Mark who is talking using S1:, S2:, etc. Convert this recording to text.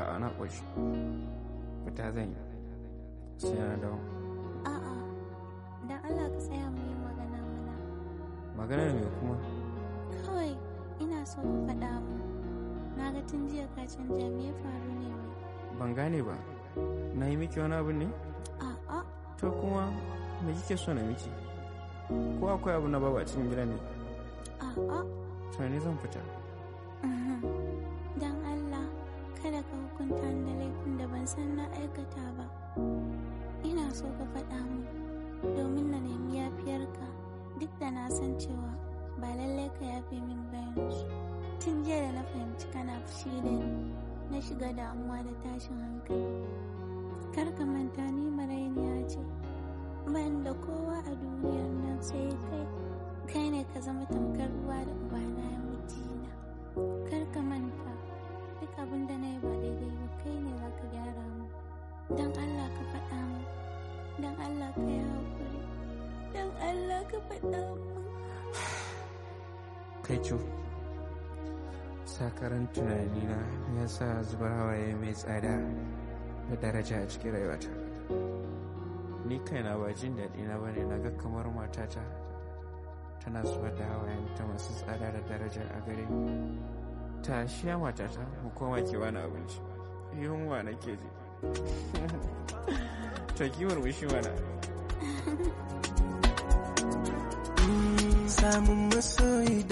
S1: A'a na ƙoshi. Fita zan yi. Sai na dawo.
S2: A'a, dan Allah ka tsaya mu yi magana mana.
S1: Maganar me kuma?
S2: Kawai ina so ka faɗa mu. Na ga tun jiya ka canja me ya faru ne wai.
S1: Ban gane ba. Na yi miki wani abu ne?
S2: A'a,
S1: To kuma me kike so na miki? Ko akwai abu na babu a cikin gidan ne?
S2: a'a.
S1: To ne zan fita.
S2: Dan Allah, kada ka hukunta ni da laifin da ban san na aikata ba. Ina so ka faɗa mu domin na nemi yafiyarka duk da na san cewa ba lallai ka yafe min bayansu. Tun jiya da na fahimci kana fushi da ni, na shiga damuwa da tashin hankali. Kar ka manta ni marainiya ce, ban da kowa a duniyar nan sai kai. Kai ne ka zama tamkar ruwa da ubana ya mijina. Kar ka manta, duk abin da na yi ba daidai ba kai ne za ka gyara mu. Don Allah ka faɗa mu, don Allah ka yi haƙuri, don Allah ka faɗa mu.
S1: Kai co. Sakaran tunanina ya sa zubar hawaye mai tsada da daraja a cikin rayuwata. Ni kaina ba jin daɗi na bane na ga kamar matata tana zubar da hawayen ta masu tsada da daraja a gare ni. Ta shiya matata mu koma ke bani abinci. Yunwa nake ji. Ta kimar mushi mana.
S3: samun masoyi